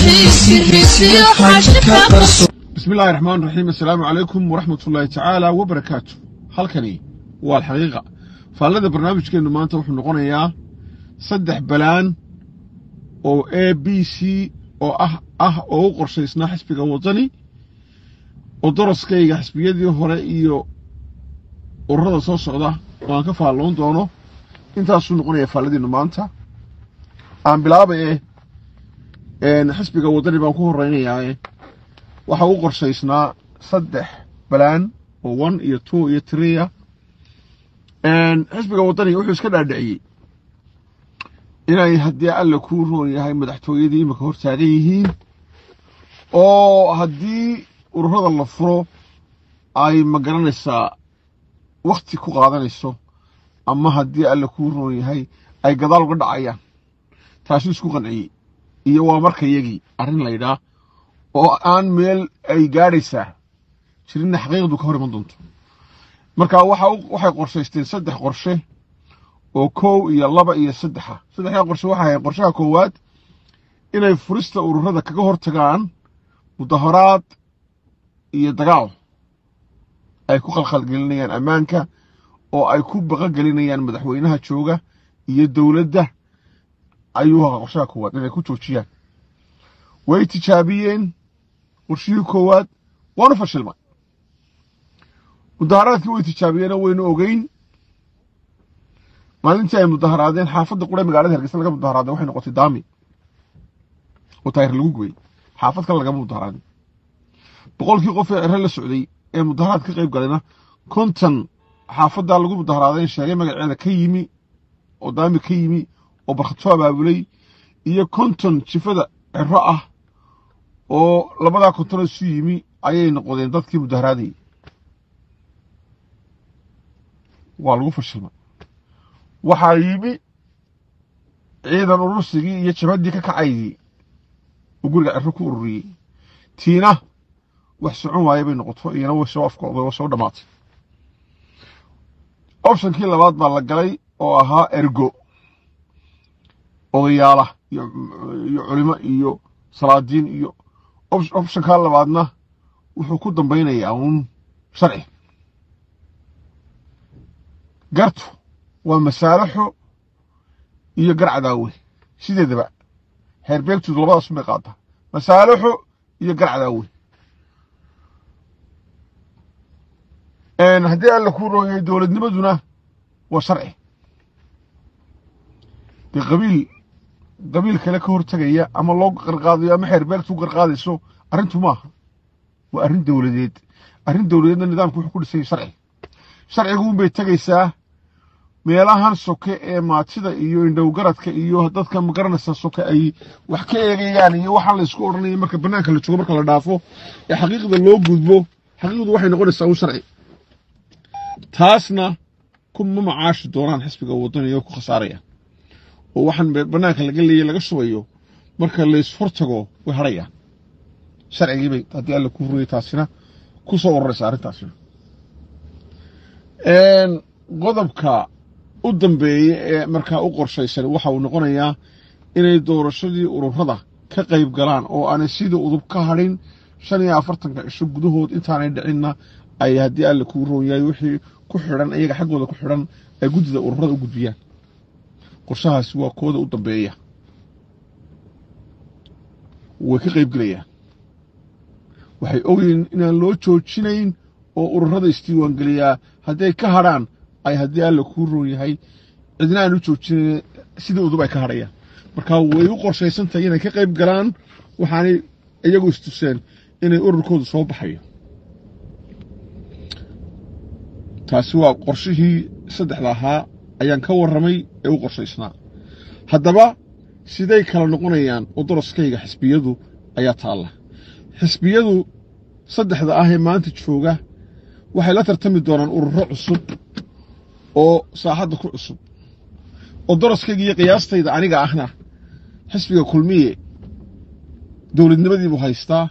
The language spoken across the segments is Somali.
bismi illaahi raxmaan raxiim assalaamu calaykum waraxmat ullaahi tacaala wabarakaatu halkani waa alxaqiiqa faallada barnaamijkeennu maanta wuxuu noqonayaa saddex balaan oo a b c oo ah ah oo u qorshaysnaa xisbiga waddani oo daraskayga xisbiyadii hore iyo ururada soo socda oo aan ka faalloon doono intaasuu noqonayaa faalladiinnu maanta aan bilaabaye xisbiga waddani baan ku horraynayaa waxa u qorshaysnaa saddex balaan oo one iyo two iyo tria xisbiga waddani wuxuu iska dhaadhiciyey inay haddii alla kuu roon yahay madaxtooyadii imika hor taagan yihiin oo haddii ururada la furo ay ma garanaysaa wakhti ku qaadanayso ama haddii alla kuu roon yahay ay gadaal uga dhacayaan taasuu isku qanciyey iyo waa marka yagii arrin laydhaa oo aan meel ay gaadhaysaa jirinna xaqiiqdu ka hor iman doonto marka waxay qorshaysteen saddex qorshe oo kow iyo laba iyo saddexa saddexdaa qorshe waxay ahayd qorshaha koowaad inay furista ururada kaga hor tagaan mudaharaad iyo dagaal ay ku khalkhalgelinayaan ammaanka oo ay ku baqogelinayaan madaxweynaha jooga iyo dowladda ayuu ahaa qorshaha koowaad inay ku joojiyaan way tijaabiyeen qorshihii koowaad waanu fashilmay mudaharaadkii way tijaabiyeenoo waynu ogeyn maalintii ay mudaharaadeen xaafadda qura magaalada hargeysa laga mudaharaaday waxay noqotay daami oo taayir lagu gubay xaafad kale lagama mudaharaadin boqolkii qof ee cere la socday ee mudaharaad ka qayb galayna konton xaafaddaa lagu mudaharaaday sheegay magaceeda ka yimi oo daami ka yimi oo barkhadsoo abaabulay iyo konton jifada cero ah oo labadaa kontonoo isu yimi ayay noqdeen dadkii mudaharaadayay waa lagu fashilmay waxaa yimi ciidan urursigii iyo jabhaddii ka kacaydii oo guriga cero ku ururiyey tiina wax socon waaye bay noqoto iyana way soo afkooday oo soo dhammaatay optionkii labaad baa la galay oo ahaa ergo odayaala iyo culimo iyo salaadiin iyo optionkaa labaadna wuxuu ku dambaynayaa uun sharci gartu waa masaalaxo iyo gar cadaawe sideedaba heerbeegtoodu labadaas bay qaataa masaalaxo iyo gar cadaawe haddii alla kuu rooyahay dowladnimaduna waa sharci dee qabiil qabiil kale ka hortegaya ama loo qarqaadayo ama xeerbeegtu qarqaadayso arrintu maaha waa arrin dowladeed arrin dowladeedna nidaamku wuxuu ku dhisay sharci sharciguun bay tegaysaa meelahan soke ee maatida iyo indhowgaradka iyo dadka magaranaysa soke ay wax ka eegayaan iyo waxaan la isku odhanaya marka bannaanka la joogo marka la dhaafo ee xaqiiqda loo gudbo xaqiiqdu waxay noqonaysaa un sharci taasna kuma macaashi doonaan xisbiga waddaniga oo ku khasaaraya oo waxaan bannaanka laga leeyay laga shubayo marka laysfortago way hadhayaan sharcigiibay haddii alla ku huriyay taasina ku soo ururaysa arrintaasina qodobka u dambeeya ee markaa u qorshaysan waxa uu noqonayaa inay doorashadii ururada ka qayb galaan oo aanay sidii udub ka hadhin shan iyo afartanka cisho gudahood intaanay dhicinna ay haddii alla kuu roon yahay wixii ku xidhan iyaga xaggooda ku xidhan ay guddida ururada u gudbiyaan qorshahaasi waa kooda u dambeeya way ka qayb gelayaan waxay ogyihiin inaan loo joojinayn oo ururada isdiiwaangeliyaa hadday ka hadrhaan ay haddii alla kuu roon yahay cidna aan u joojinayn sidii udub ay ka hadhayaan marka way u qorshaysan tahay inay ka qayb galaan waxaanay iyagu istuseen inay ururkoodu soo baxayo taasi waa qorshihii saddexda ahaa ayaan ka warramay ee u qorshaysnaa haddaba siday kala noqonayaan oo daraskayga xisbiyadu ayaa taalla xisbiyadu saddexda ah ee maanta jooga waxay la tartami doonaan ururo cusub oo saaxadda ku cusub oo daraskayga iyo qiyaastayda aniga ahna xisbiga kulmiye dowladnimadiibuu haystaa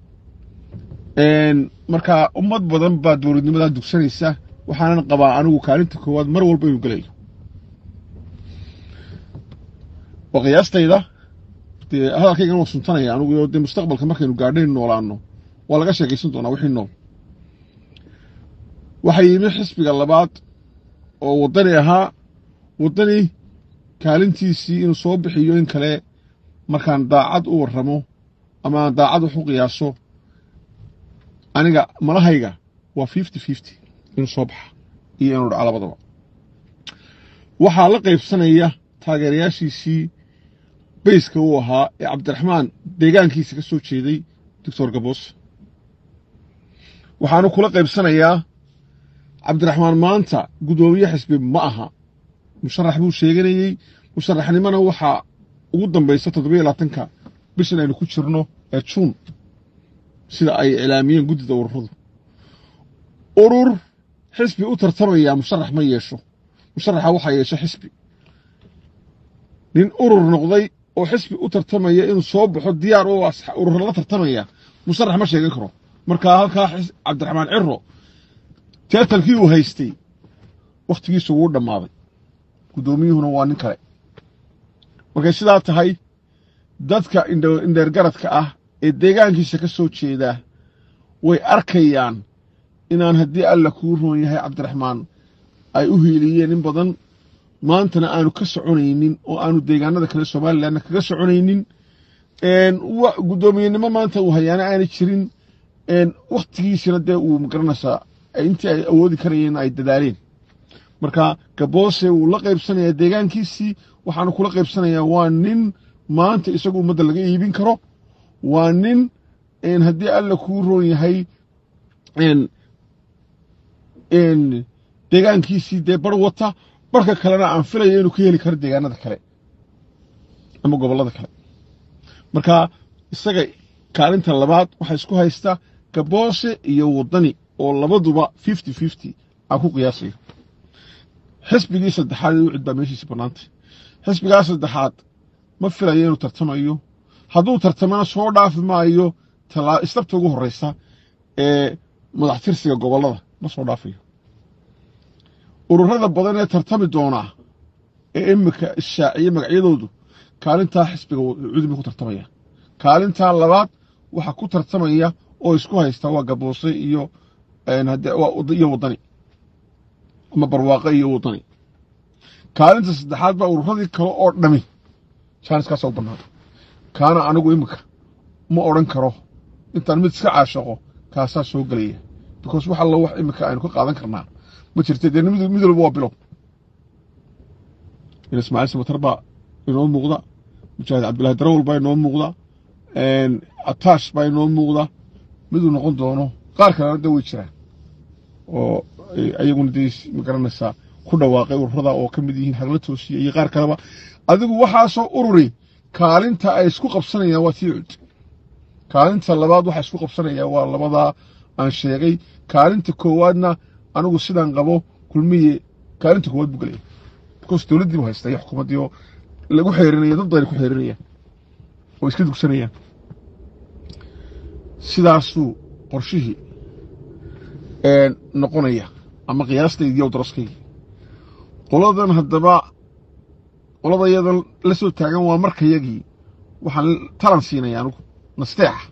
markaa ummad badan baa dowladnimadaa dugsanaysa waxaanan qabaa anigu kaalinta koowaad mar walba inuu gelayo waa qiyaastayda dee hadalkaygan waa suntanaya anugu dee mustaqbalka markaynu gaadhayn noolaano waa laga sheekaysan doonaa wixii nool waxaa yimi xisbiga labaad oo waddani ahaa waddani kaalintiisii inuu soo bixiyo in kale markaan daacad u warramo ama aan daacad wax u qiyaaso aniga malahayga waa fifty fifty inuu soo baxa iyo inuu dhaco labadaba waxaa la qaybsanaya taageerayaashiisii bayska uu ahaa ee cabdiraxmaan deegaankiisa ka soo jeeday doctor gaboos waxaanu kula qaybsanayaa cabdiraxmaan maanta guddoomiye xisbi ma aha musharax buu sheeganayey musharaxnimona waxaa ugu dambaysa toddobiyo labaatanka bishan aynu ku jirno ee juun sida ay iclaamiyeen guddida ururadu urur xisbi u tartamaya musharax ma yeesho musharaxa waxaa yeesha xisbi nin urur noqday oo xisbi u tartamaya inuu soo baxo diyaar u urur la tartamaya musharax ma sheegan karo markaa halkaa cabdiraxmaan ciro teetalkii uu haystay wakhtigiisu wuu dhammaaday guddoomiyuhuna waa nin kale markay sidaa tahay dadka indheergaradka ah ee deegaankiisa ka soo jeedaa way arkayaan inaan haddii alla kuu roon yahay cabdiraxmaan ay u hiiliyeen in badan maantana aanu ka soconaynin oo aanu deegaanada kale somalilanna kaga soconaynin guddoomiyenimo maanta uu hayaana aanay jirin wakhtigiisina dee uu magaranaysaa intii ay awoodi karayeen ay dadaaleen marka gaboose wuu la qaybsanayaa deegaankiisii waxaanu kula qaybsanayaa waa nin maanta isagu ummadda laga iibin karo waa nin haddii alla kuu roon yahay deegaankiisii dee bar wata barka kalena aan filaya inuu ka heli karo deegaanada kale ama gobollada kale marka isaga kaalinta labaad waxaa isku haysta gaboose iyo waddani oo labaduba fifty fifty aan ku qiyaasayo xisbigii saddexaad ee u cid baa meeshiisi bannaantay xisbigaa saddexaad ma filayo inuu tartamayo hadduu tartamana soo dhaafi maayo istabta ugu horraysa ee madaxtirsiga gobollada ma soo dhaafayo ururada badan ee tartami doonaa ee imika ishaaciye magacyadoodu kaalintaa xisbiga cudub ku tartamaya kaalintaa labaad waxa ku tartamaya oo isku haysta waa gaboose iyo iyo waddani ama barwaaqe iyo waddani kaalinta saddexaad baa ururadii kale oo dhami jaaniskaasa u bannaan kaana anigu iminka ma odhan karo intaan mid iska caashaqo kaasaa soo gelaya because wax allo wax iminka aynu ka qaadan karnaa ma jirta dee mid walba waa bilow in ismaaciil samatar baa inoo muuqda mujaahid cabdullahi darawal baa inoo muuqda ataash baa inoo muuqda miduu noqon doono qaar kalena de way jiraan oo ayaguna dee magaranaysaa ku dhawaaqay ururada oo ka mid yihiin hagla toosiya iyo qaar kaleba adigu waxaasoo ururi kaalinta ay isku qabsanayaan waa tii cud kaalinta labaad waxaa isku qabsanaya waa labadaa aan sheegay kaalinta koowaadna anigu sidaan qabo kulmiye kaalinta koowaad buu gelaya because dowladdii bu haysta iyo xukuumaddii oo lagu xeerinaya dad badan ku xeerinayaan oo iska dugsanayaan sidaasuu qorshihii noqonaya ama qiyaastaydi iyo daraskaygi qoladan haddaba qolada iyadan la soo taagan waa markayagii waxaan talan siinaya anugu nasteexa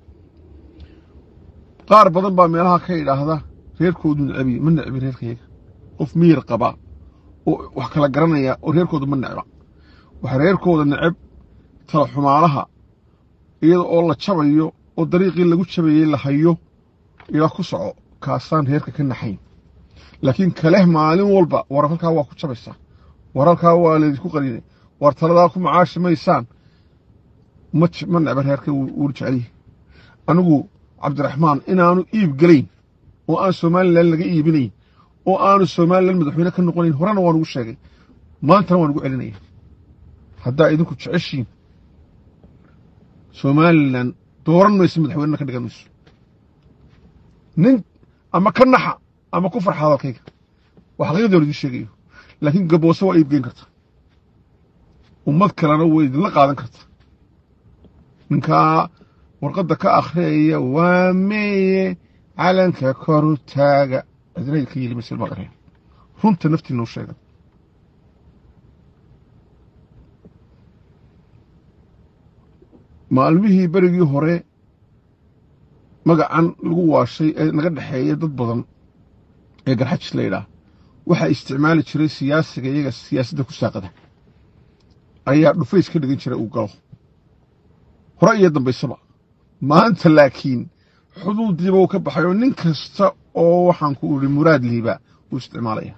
qaar badan baa meelaha ka idhaahda reerkoodu necabi ma necbi reerkayaga qof miyir qaba oo wax kala garanaya oo reerkooda ma necba waxa reerkooda necab tala xumaalaha iyada oo la jabayo oo dariiqii lagu jabayey la hayo ilaa ku soco kaasaan reerka ka naxayn laakiin kaleh maalin walba war halkaa waa ku jabaysaa war halkaa waa laydinku qalinay war taladaa ku macaashi maysaan ma necba reerka wuuna jeceliyi anigu cabdiraxmaan inaanu iib gelayn oo aan somalilan laga iibinayn oo aanu somalilan madaxweyne ka noqonayn horena waan ugu sheegay maantana waan ugu celinaya haddaa idinku jeceshiin somalilan dooran mayso madaxweynena ka dhigan mayso nin ama ka naxa ama ku farxa hadalkayga waa xaqiiqdii hor idiin sheegayo laakiin gaboose waa iibgeyn karta ummad kalena way idinla qaadan karta ninkaa warqadda ka akhriyaya waa meeye calanka koru taaga cidina ka yeli maysa ilmaad areen runta naftiina u sheega maalmihii berigii hore magacan lagu waashay ee naga dhexeeya dad badan ee garxajis la yidhaah waxaa isticmaali jiray siyaasiga iyaga siyaasadda ku saaqada ayaa dhufays ka dhigan jiray uu galo hore iyo dambaysaba maanta laakiin xuduudiiba uu ka baxay oo nin kasta oo waxaan ku idhi muraad liiba wuu isticmaalaya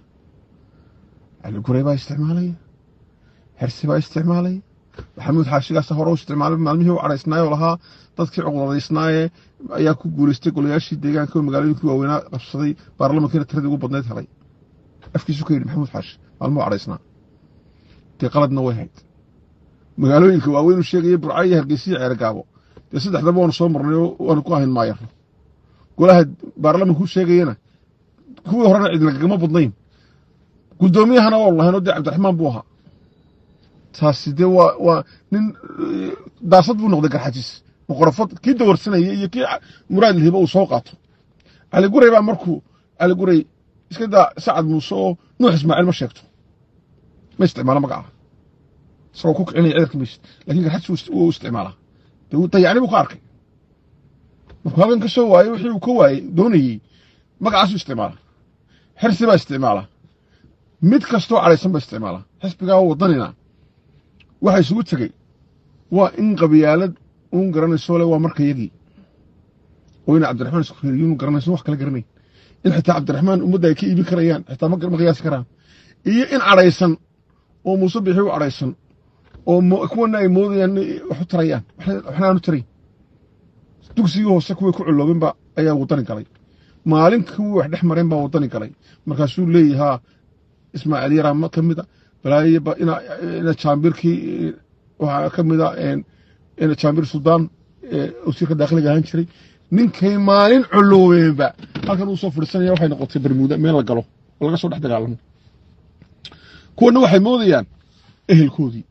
cali gurey baa isticmaalaya hersi baa isticmaalaya maxamuud xaashigaasa hore u isticmaalay maalmihii u cadhaysnaayoo lahaa dadkii cuqdadaysnaayee ayaa ku guulaystay golayaashii deegaanka oo magaalooyinkii waaweynaa qabsaday baarlamankiina tiradii ugu badnayd helay afkiisu ka yidhi maxamuud xaashi maalmuhu cadhaysnaa dee qaladna way hayd magaalooyinka waaweyn u sheegaya burcayo hargeysiya ceergaabo dee saddexdaba waanu soo marnay oo waanu ku ahayn maayarno golaha baarlamanku sheegayana kuwii horena cid lagagama badnayn guddoomiyahana waa lahaynoo dee cabdiraxmaan buu ahaa taasi dee waa waa nin daasad buu noqday garxajis boqorafad kii dawarsanaya iyo kii muraad lihiba uu soo qaato cali gurey baa markuu cali gurey iska daa sacad muuse oo nuux ismaaciil ma sheegto ma isticmaalo magaca isagoo ku kicinaya ciidanka maysid lakin garxajis wuu isticmaalaa dee dayacni buu ka arkay markuu halkan ka soo waayey wixii uu ka waayey doonayey magacaasuu isticmaalaa xirsi baa isticmaalaa mid kastoo cadhaysan baa isticmaalaa xisbigaa waddanina waxa isugu tegey waa in qabyaalad uun garanayso le waa marka yagii oo ina cabdiraxmaan isku reeriyo inu garanayso wax kala garanayn in xitaa cabdiraxmaan ummadda ay ka iibin karayaan xitaa ma qiyaasi karaan iyo in cadhaysan oo muuse bixi u cadhaysan oo kuwana ay moodayaan wax u tarayaan waxna aanu tarayn dugsigii hoose kuway ku culoobenba ayaa waddani galay maalin kuwii wax dhex mareen baa waddani galay markaasuu leeyahaa ismaaciil yaraa ka mida balaayo ina jaambirkii waxaa ka mida ina jaambir suldaan wasiirka daakiliga ahaan jiray ninkay maalin coloobeenba halkan uu soo fadhiisanaya waxay noqotay bermuuda meel la galo oo laga soo dhex dagaalamo kuwana waxay moodayaan ehelkoodii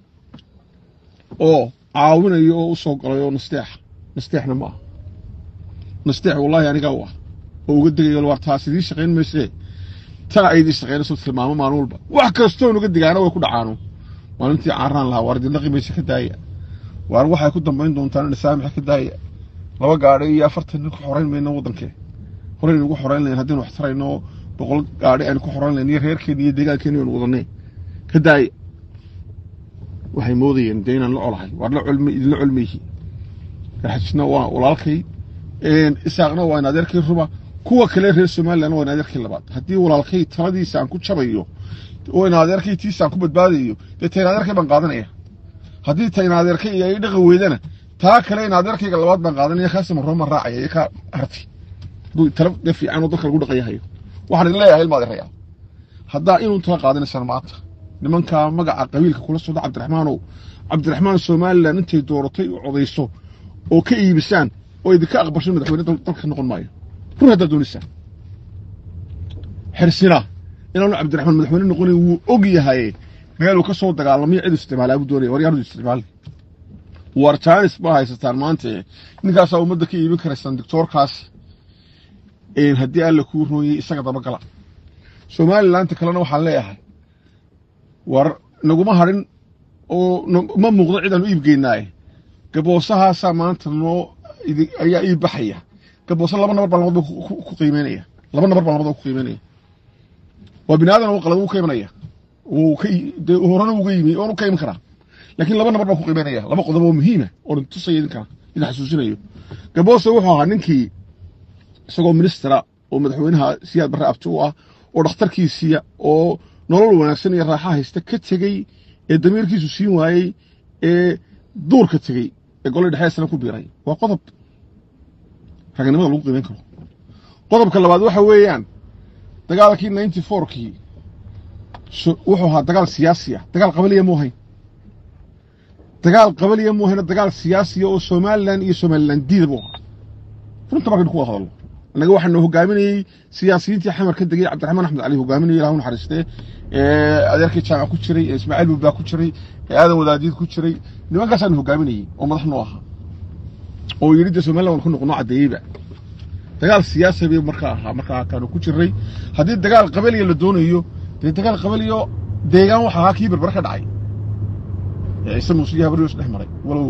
oo caawinayo oo u soo galay oo nasteexa nasteexna ma aha nasteex wallaahi anigaa u ah oo uga degayo waar taas idiin shaqayn maysee tana ay idiin shaqaynayso tilmaamo maalin walba wax kastoon uga digaana way ku dhacaano maalintii caaraan lahaa waar dindhaqi mayse ka daaya waar waxay ku dambayn doontaan ina saamixa ka daaya laba gaadhi iyo afartan nin ku xorayn mayno waddankee horaynu ugu xorayn lahayn haddaynu wax tarayno boqol gaadhi aynu ku xorayn lahayn iyo reerkeenni iyo deegaankeeni aynu wadanay ka daaya waxay moodayeen dee inaan la colahay waar la colmi idinla colmayhi garxajisna waa walaalkay isaaqna waa in adeerkay ruba kuwa kale reer somalilan waa in adeerkay labaad haddii walaalkay taladiisa aan ku jabayo oo in adeerkay tiisa aan ku badbaadayo dee ta in adeerkay baan qaadanaya haddii ta in adeerkay iyo ay dhaqan weydana taa kale in adeerkayga labaad baan qaadanaya kaasima rooma raacaya iyo kaa harti hadduu tala dee fiican oo dadka lagu dhaqanyahayo waxaan idin leeyahay ilma adeerayaa haddaa inuu tala qaadanaysaan maanta nimankaa magaca qabiilka kula socda cabdiraxmaanow cabdiraxmaan somalilan intay dooratay u codayso oo ka iibisaan oo idinka aqbasho madaxweyne dalka noqon maayo run haddaad doonaysaan xirsina inaanu cabdiraxmaan madaxweyne noqonayn wuu og yahay meeluu ka soo dagaalamayo cid isticmaalaa buu doonaya waryaanadu isticmaali war jaanis baa haysataan maanta ninkaasaa ummadda ka iibin karaysaan doctoorkaas haddii alla kuu rooyey isaga dabagala somalilaanta kalena waxaan leeyahay war naguma hadhin oo ma muuqdo cid aan u iibgeynaaye gaboosahaasaa maanta noo ayaa ii baxaya gaboose laba nabar baa labadba ku qiimeynaya laba nabar baa labadba ku qiimeynaya waa bini aadan oo qalad uu ka imanaya uu ka dee horena uga yimi oonu ka iman karaa laakiin laba nabar baa ku qiimeynaya laba qodob oo muhiima oo tusaya idinka idin xasuusinayo gaboose wuxuu ahaa ninkii isagoo ministera oo madaxweynaha siyaad barre abti u ah oo dhakhtarkiisiya oo nolol wanaagsan iyo raaxa haysta ka tegey ee damiirkiisu siin waayey ee duurka tegey ee golay dhexeesana ku biiray waa qodob raganimada lagu qiimayn karo qodobka labaad waxa weeyaan dagaalkii ninety fourkii wuxuu ahaa dagaal siyaasi ah dagaal qabaliya mu ahayn dagaal qabaliya mu ahayna dagaal siyaasiya oo somalilan iyo somalilan diida buu ahaa runta markaynu ku wada hadalno annaga waxaanu hogaaminayey siyaasiyiintii xamar ka degay cabdiraxmaan axmed cali hogaaminayay ilahu naxariistee adeerkii jaamac ku jiray ismaaciil bubbaa ku jiray aadan wadaadiid ku jiray nimankaasaanu hogaaminayey oo madax noo ahaa oo yidhi dee somalilan waan ku noqono caddeeyeyba dagaal siyaasi bay markaa ahaa markaa kaanu ku jiray haddii dagaal qabaliya la doonayo dee dagaal qabaliyo deegaan waxa ahaa kii berber ka dhacay ciise muuse iyo habaryos dhex maray walow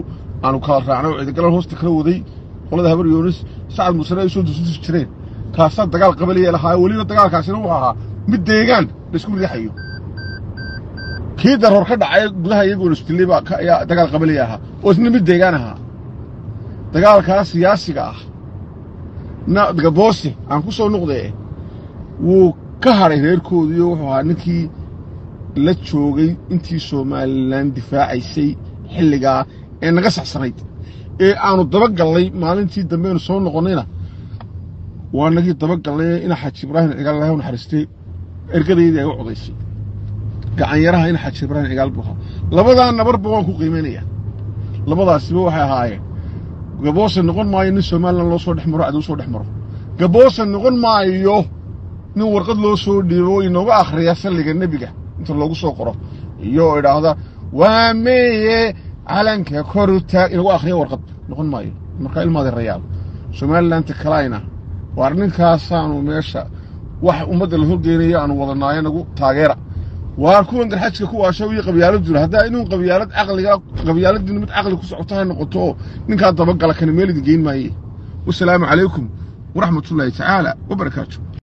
aanu kala raacnay oo ciidagalan hoosta kala waday qolada habar yoonis sacad musane ay soo dususi jireen kaasaa dagaal qabaliya lahaa weliba dagaalkaasina wuxuu ahaa mid deegaan laisku riixayo kii daroor ka dhacay gudaha iyagoon isdilay baa ayaa dagaal qabaliya ahaa oo isna mid deegaan ahaa dagaalkaa siyaasiga ah na gaboose aan ku soo noqdee wuu ka hadhay reerkoodiiyo wuxuu ahaa ninkii la joogay intii somalilan difaacaysay xilligaa ee naga saxsanayd ee aanu dabagallay maalintii dambeenu soo noqonnayna waa nagii dabagallay ina xaaji ibraahim cigaal ilahay u naxariistay ergadaydii ay u codaysay gacanyaraha ina xaaji ibraahim cigaal buu ahaa labadaa nabarba waan ku qiimaynaya labadaasiba waxay ahaayeen gaboose noqon maayo nin somalilan loo soo dhex maro cadow soo dhex maro gaboose noqon maayo nin warqad loo soo dhiibo inooga akhriya salliga nebiga inta loogu soo qoro iyo idhaahda waa meeye calanka kor u taag inagu akhriya warqad noqon maayo markaa ilmaadi rayaal somalilanta kalayna waar ninkaasaanu meesha wax ummadda la horgeynaya aanu wadanaayo nagu taageera waar kuwan garxajka kuwaasho iyo qabyaalad jiro haddaa inuu qabyaalad caqliga qabyaaladdiina mid caqli ku socoto ha noqoto oo ninkaa dabagala kana meel idin geyn maaye wasalaamu calaykum waraxmatullaahi tacaala wabarakaatu